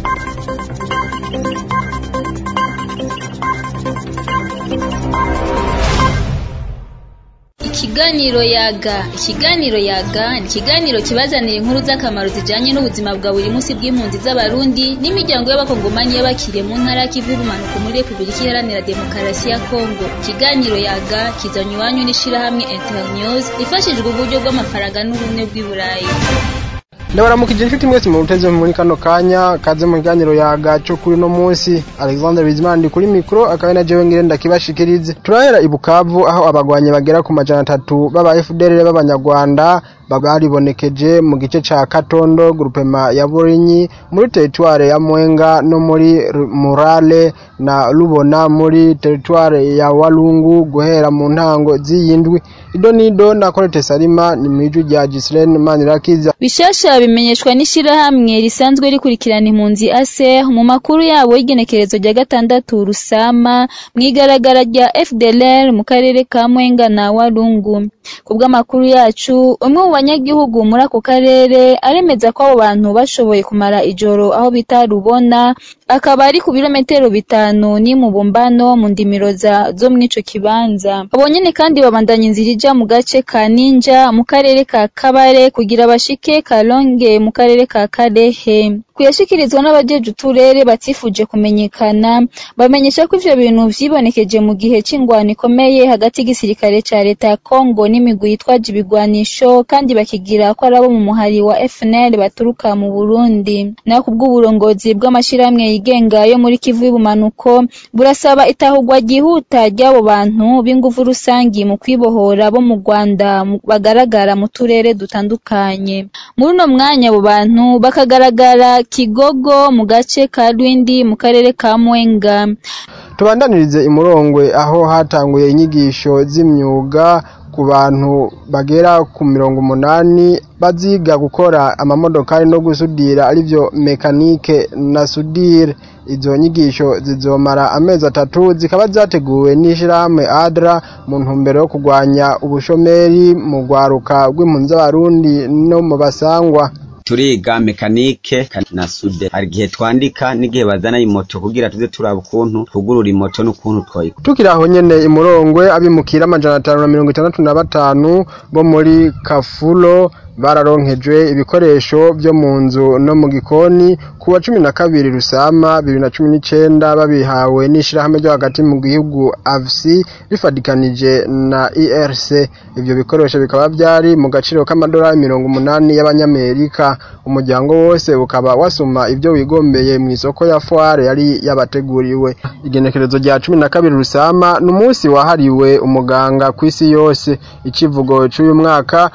Ikiganiro yaga ikiganiro yaga ni ikiganiro kibazanira inkuru z'akamaro zijanye n'ubuzima bwa buri munsi bw'impunzi z'abarundi n'imiryango y'abakongomanyi y'abakiriye mu ntara y'ikivu y'ubumanuko muri repubulika iharanira demokarasi ya kongo ikiganiro yaga kizanye iwanyu n'ishirahamwe internews rifashijwe uburyo bw'amafaranga n'ubumwe bw'i burayi ndabaramukije inshuti mwese mu ruteze muri kano kanya kaze mu kiganiro yaga cyo kuri no munsi Alexander Bizimana ndi kuri mikro akaba na jewe ngire ndakibashikirize turahera i Bukavu aho abagwanye bagera ku majana atatu baba FDLR b'abanyarwanda baribonekeje mu gice ca Katondo grupema ya Burinyi muri territoire ya Mwenga no muri Murale na Rubona muri territoire ya Walungu guhera mu ntango z'iyindwi ido nido na Colette Salima ni mwiju rya Gislaine Manirakiza bishasha bimenyeshwa n'ishirahamwe risanzwe rikurikirana impunzi ase mu makuru yabo y'igenekerezo rya gatandatu rusama mwigaragara rya FDLR mu karere ka Mwenga na Walungu kubw'amakuru yacu umwe mu banyagihugu muri ako karere aremeza ko abo bantu bashoboye kumara ijoro aho bita Rubona akaba ari ku birometero bitanu ni mu bumbano mu ndimiro zo mw'ico kibanza abo nyene kandi babandanya inzira ija mu gace ka Ninja mu karere ka Kabare kugira bashike Kalonge mu karere ka Karehe kuyashikirizwa n'abajeje uturere batifuje kumenyekana bamenyesha ko ivyo bintu vyibonekeje mu gihe c'ingwano ikomeye hagati y'igisirikare ca leta ya Kongo n'imigwi yitwaje ibigwanisho kandi bakigira ko ari abo mu muhari wa FNL baturuka mu Burundi naho kubw'uburongozi bw'amashirahamwe yigenga yo muri Kivu y'ubumanuko burasaba itahurwa ryihuta ry'abo bantu b'inguvu rusangi mu kwibohora bo mu Rwanda bagaragara mu turere dutandukanye muri uno mwanya abo bantu bakagaragara Kigogo mu gace ka Rwindi mu karere ka Mwenga tubandanirize imurongwe aho hatanguye inyigisho z'imyuga ku bantu bagera ku mirongo umunani baziga gukora amamodokari no gusudira arivyo mekanike na sudire izo nyigisho zizomara amezi atatu zikaba zateguwe n'ishirahamwe adra mu ntumbero yo kurwanya ubushomeri mu rwaruka rw'impunzi z'abarundi no mu basangwa turiga mekanike na sude hari igihe twandika n'igihe bazana imoto kugira tuze turaba ukuntu tugurura imoto n'ukuntu twoyikora tukiri aho nyene imurongwe abimukira amajana atanu na mirongo itandatu na batanu bo muri kafulo bararonkejwe ibikoresho byo mu nzu no mu gikoni ku wa cumi na kabiri rusama bibiri na cumi n'icenda babihawe n'ishirahamwe ryo hagati mu gihugu avsi bifadikanije na erc ivyo bikoresho bikaba vyari mu gaciro k'amadolari mirongo umunani y'abanyamerika umuryango wose ukaba wasuma ivyo wigombeye mu isoko ya foire yari yabateguriwe igenekerezo rya cumi na kabiri rusama ni umunsi wahariwe umuganga kw'isi yose icivugo c'uyu mwaka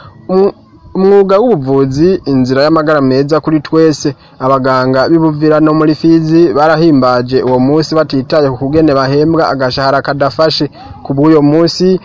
umwuga w'ubuvuzi inzira y'amagara meza kuri twese abaganga b'ibuvira no muri fizi barahimbaje uwo munsi batitaye ku kugene bahembwa agashahara kadafashe ku bw'uyo munsi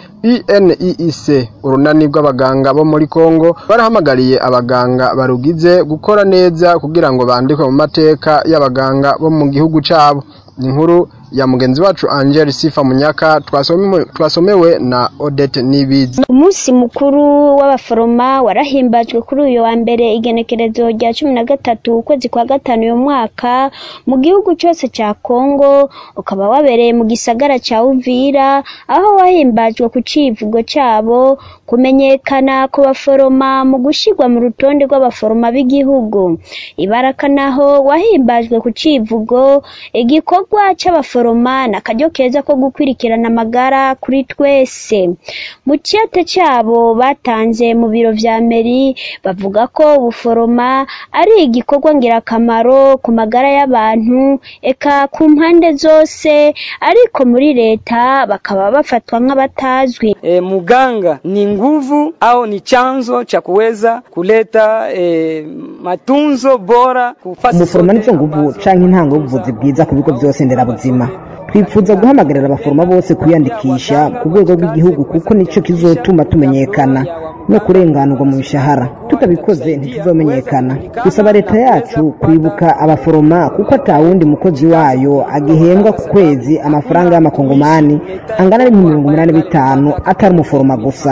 BNEIC urunani rw'abaganga bo muri Kongo barahamagariye abaganga barugize gukora neza kugira ngo bandikwe mu mateka y'abaganga bo mu gihugu cabo inkuru ya mugenzi wacu Angel Sifa Munyaka twasomewe, twasomewe na Odette Nibizi. Umunsi mukuru w'abaforoma warahimbajwe kuri uyu wa mbere igenekerezo rya cumi na gatatu ukwezi kwa gatanu uyu mwaka mu gihugu cyose cya Kongo ukaba wabereye mu gisagara cya Uvira aho wahimbajwe ku civugo cyabo kumenyekana ku baforoma mu gushirwa mu rutonde rw'abaforoma b'igihugu ibaraka naho wahimbajwe ku civugo igikorwa cy'abaforoma na karyo keza ko gukwirikirana amagara kuri twese mu ciyate cyabo batanze mu biro vya meri bavuga ko ubuforoma ari igikorwa ngirakamaro ku magara y'abantu eka ku mpande zose ariko muri leta bakaba bafatwa nk'abatazwi e, muganga ni nguvu au ni chanzo cha kuweza kuleta e, matunzo bora umuforoma nizo nguvu canke intango y'ubuvuzi bwiza ku bigo byose nderabuzima twifuza guhamagarira abaforoma bose kwiyandikisha ku rwego rw'igihugu kuko nicyo kizotuma tumenyekana no kurenganurwa mu mishahara tutabikoze ntituzomenyekana dusaba leta yacu kwibuka abaforoma kuko atawundi mukozi wayo agihembwa ku kwezi amafaranga y'amakongomani angana n'ibihumbi mirongo umunani bitanu atari umuforoma gusa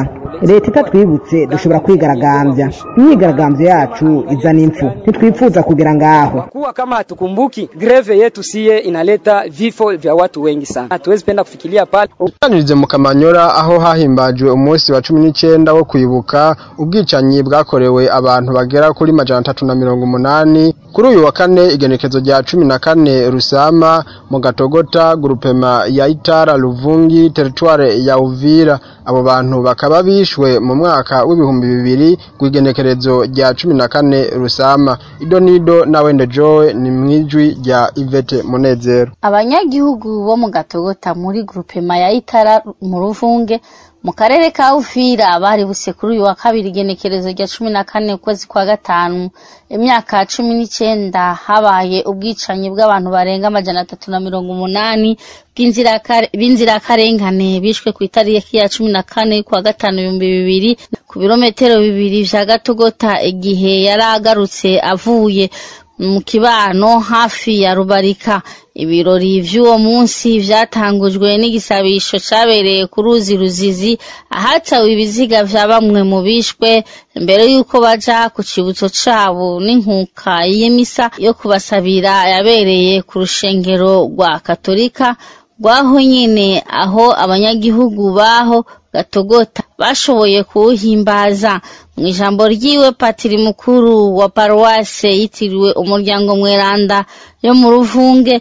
leta itatwibutse dushobora kwigaragambya imyigaragambyo yacu izana impfu ntitwifuza kugira ngaho kuwa kama hatukumbuki greve yetu siye inaleta vifo vya watu wengi sana hatuwezi penda kufikiria pale Utanirize mu Kamanyora aho hahimbajwe umunsi wa cumi n'icenda wo kwibuka ubwicanyi bwakorewe abantu bagera kuri majana atatu na mirongo umunani kuri uyu wa kane igenekezo rya cumi na kane Rusama mu Gatogota grupema ya Itara Luvungi teritware ya Uvira abo bantu bakaba bishwe mu mwaka w'ibihumbi bibiri kw'igenekerezo rya cumi na kane Rusama Idonido na Wende Joy ni mwijwi rya Ivete Munezero abanyagihugu bo mu gatogota muri grupema ya itara mu ruvunge mu karere ka uvira baributse kuri uyu wa kabiri igenekerezo rya cumi na kane ukwezi kwa gatanu imyaka cumi n'icenda habaye ubwicanyi bw'abantu barenga amajana atatu na mirongo umunani bw'inziraka- b'inzirakarengane bishwe ku itariki ya cumi na kane kwa gatanu ibihumbi bibiri ku birometero bibiri vya gatogota igihe yari agarutse avuye mu kibano hafi ya rubarika ibirori vy'uwo munsi vyatangujwe n'igisabisho cabereye ku ruzi ruzizi ahatawe ibiziga vya bamwe mu bishwe mbere y'uko baja ku cibutso cabo n'inkuka y'imisa yo kubasabira yabereye ku rushengero rwa katolika rwaho nyene aho abanyagihugu baho gatogota bashoboye kuwuhimbaza mu ijambo ryiwe patiri mukuru wa paruwase yitiriwe umuryango mweranda yo mu ruvunge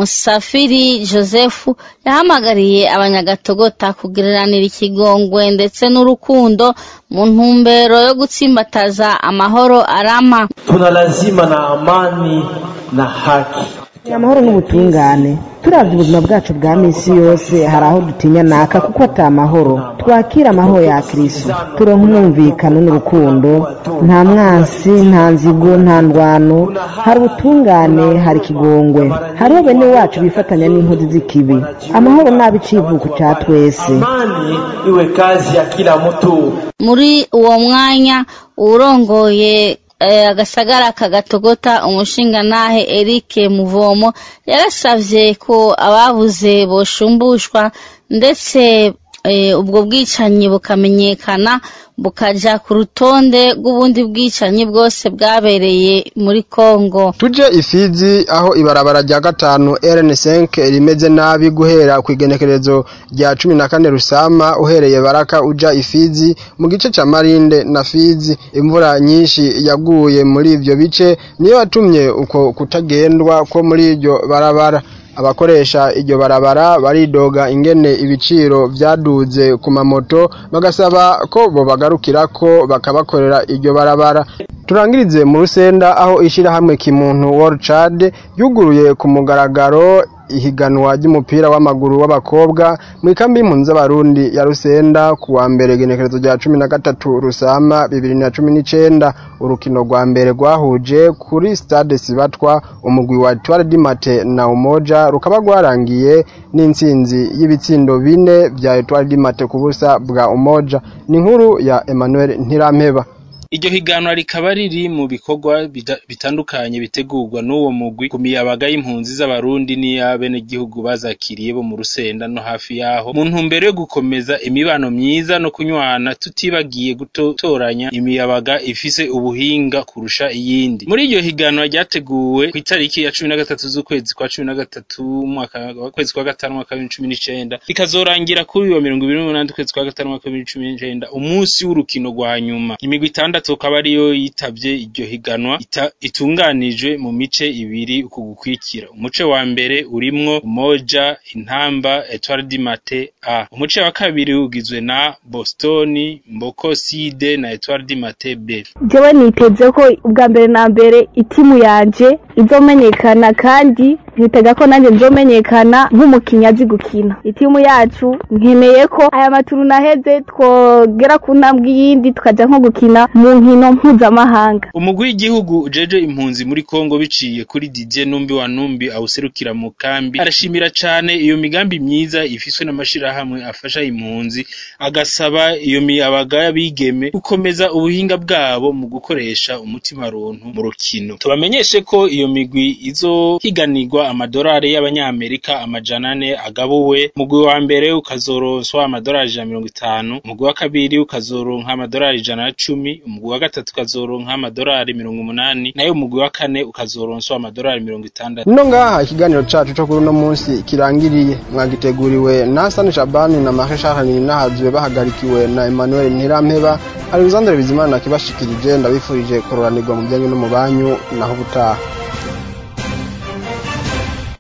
musafiri joseph yahamagariye abanyagatogota kugiranira ikigongwe ndetse n'urukundo mu ntumbero yo gutsimbataza amahoro arama tuna lazima na amani na haki amahoro n'ubutungane turavye ubuzima bwacu bwa misi yose hari aho dutinya naka kuko ata amahoro twakira amahoro ya kristo turonka umwumvikano n'urukundo nta mwansi nta nzigo nta ndwano hari ubutungane hari ikigongwe hariho bene wacu bifatanya n'inkozi z'ikibi amahoro nabi icivuko ca twese amani iwe kazi ya kila mtu muri uwo mwanya uwurongoye eh, agasagara kagatogota umushingantahe Eric Muvomo yarasavye ko ababuze boshumbushwa ndetse eh, ubwo bwicanyi bukamenyekana bukaja ku rutonde rw'ubundi bwicanyi bwose bwabereye muri Kongo tuje ifizi aho ibarabara rya gatanu RN5 rimeze nabi guhera ku igenekerezo rya cumi na kane rusama uhereye baraka uja ifizi mu gice ca marinde na fizi imvura nyinshi yaguye muri ivyo bice niyo yatumye uko kutagendwa ko muri iryo barabara abakoresha iryo barabara baridoga ingene ibiciro vyaduze ku mamoto bagasaba ko bobagarukirako bakabakorera iryo barabara turangirize mu rusenda aho ishirahamwe kimuntu World Chad yuguruye ku mugaragaro ihiganwa ry'umupira w'amaguru w'abakobwa mu ikambi y'impunzi z'abarundi ya Rusenda ku wa mbere genekerezo rya cumi na gatatu Rusama bibiri na cumi n'icenda urukino rwa mbere rwahuje kuri stade Sibatwa umugwi wa Etoile du Matin na Umoja rukaba rwarangiye n'intsinzi y'ibitsindo bine vya Etoile du Matin ku busa bwa Umoja ni inkuru ya Emmanuel Ntirampeba Iryo higanwa rikaba riri mu bikorwa bida- bitandukanye bitegurwa n'uwo mugwi ku miyabaga y'impunzi z'abarundi n'iy'abenegihugu bazakiriye bo mu Rusenda no hafi yaho mu ntumbero yo gukomeza imibano myiza no kunywana tutibagiye gutoranya imiyabaga ifise ubuhinga kurusha iyindi. Muri iryo higanwa ryateguwe ku itariki ya cumi na gatatu z'ukwezi kwa cumi na gatatu umwaka kwezi kwa gatanu umwaka w'ibihumbi cumi n'icenda rikazorangira kuri uyu wa mirongo ibiri n'umunani ukwezi kwa gatanu umwaka w'ibihumbi cumi n'icenda umunsi w'urukino rwa nyuma. Imigwi itandatu akaba ariyo yitavye iryo higanwa ita- itunganijwe mu mice ibiri uku gukwikira. Umuce wa mbere urimwo Umoja, Intamba, Etoile du Matin A. Umuce wa kabiri ugizwe na Boston, Mboko Side na Etoile du Matin B. jewe niteze ko ubwa mbere na mbere itimu yanje izomenyekana kandi nkitega ko nanjye nzomenyekana nk'umukinnyi azi gukina itimu yacu nkeneye ko aya maturu naheze twogera ku ntambwe yindi tukaja nko gukina mu nkino mpuzamahanga Umugwi w'igihugu ujeje impunzi muri Kongo biciye kuri Didier Numbi wa Numbi awuserukira mu kambi arashimira cane iyo migambi myiza ifiswe n'amashirahamwe afasha impunzi agasaba iyo miyabaga y'abigeme gukomeza ubuhinga bwabo mu gukoresha umutima runtu mu rukino tubamenyeshe ko iyo migwi izohiganirwa amadolari y'abanyamerika amajana ane agabuwe umugwi wa mbere ukazoronswa amadolari ijana na mirongo itanu umugwi wa kabiri ukazoronka amadolari ijana na cumi umugwi wa gatatu ukazoronka amadolari mirongo umunani nayo umugwi wa kane ukazoronswa amadolari mirongo itandatu no ngaha ikiganiro cacu co kuri uno munsi kirangiriye mwagiteguriwe na Hassan Shabani na Marie Charles Nahazwe bahagarikiwe na Emmanuel Ntirampeba Alexandre Bizimana kibashikirije ndabifurije kororanirwa mu byanyu no mu banyu naho ubutaha